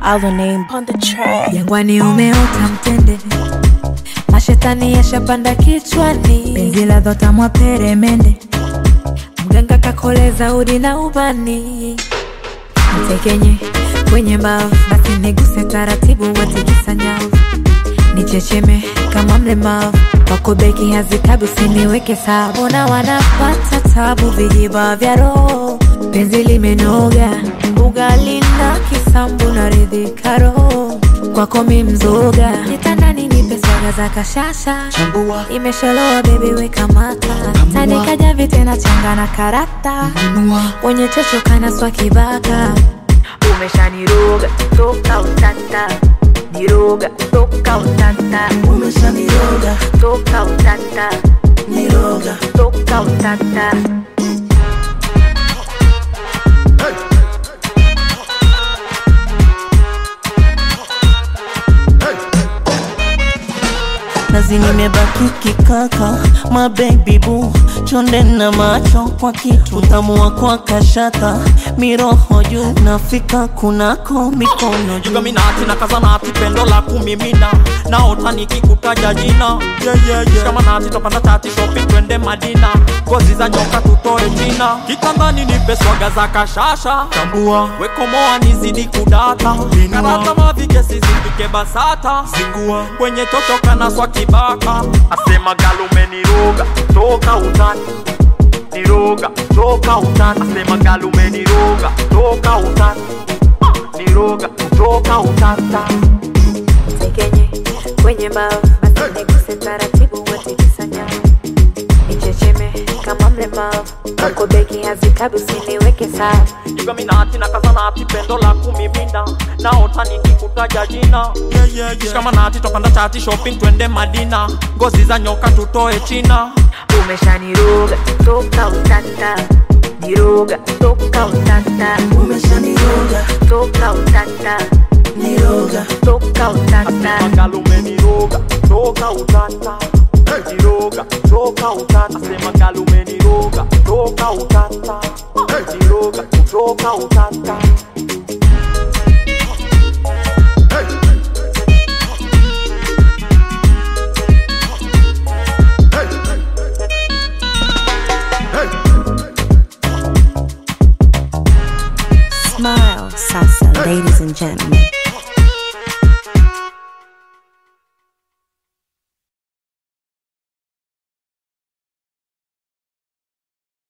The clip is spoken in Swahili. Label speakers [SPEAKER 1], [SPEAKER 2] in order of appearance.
[SPEAKER 1] Our name on the track.
[SPEAKER 2] Jangwani umeota mtende, mashetani yashapanda kichwani, penzi la dhota mwa peremende, mganga kakoleza udi na ubani, mtekenye kwenye mbavu, basi niguse taratibu, watikisa nyavu, nichecheme kama mlemavu, wako beki hazitabu, usiniweke sawa, mbona wanapata tabu, vijiba vya roho, penzi limenoga, mbuga lina kisambu na ridhika roho, kwako mi mzoga, kitandani nipe swaga za kashasha,
[SPEAKER 3] Chambua,
[SPEAKER 2] imesholoa bebi weka mata, tandika javi tena changa na karata,
[SPEAKER 3] nunua,
[SPEAKER 2] wenye chocho kana swa kibaka, umeshaniroga toka utata, niroga toka utata,
[SPEAKER 3] umeshaniroga,
[SPEAKER 2] toka utata,
[SPEAKER 3] niroga.
[SPEAKER 2] toka utata.
[SPEAKER 4] nazi nimebaki kikaka mabebi bu chonde na macho kwa kitu utamu wa kwa kashata miroho juu nafika kunako mikono juu
[SPEAKER 5] jugaminati na kazanati pendo la kumimina naota nikikutaja jina yeah, yeah, yeah. shikamanati topanda tati shopping twende madina ngozi za nyoka tutoe china kitandani nipe swaga za kashasha tambua wekomoa nizidi kudata karata mavikesi zipike basata zingua kwenye totoka na swa kibaka asema galumeniroga toka utani niroga toka utani asema galumeniroga toka utani niroga toka utata
[SPEAKER 2] Tekenye kwenye mbao, basi niguse taratibu, watikisa nyavu, nichecheme kama mlemavu, wako beki hazitabu, usiniweke sawa
[SPEAKER 5] jugaminati na kazanati pendo la kumimina naota nikikutaja jina yeah, yeah, yeah. shikamanati topanda chati shopping twende madina ngozi za nyoka tutoe china
[SPEAKER 2] umeshaniroga toka utata, niroga toka utata,
[SPEAKER 3] Umeshaniroga,
[SPEAKER 2] toka utata,
[SPEAKER 3] niroga.
[SPEAKER 2] toka utata.
[SPEAKER 5] asema galumeniroga toka utata niroga toka utata asema galumeniroga toka utata niroga toka utata
[SPEAKER 1] Smile, salsa, ladies and gentlemen.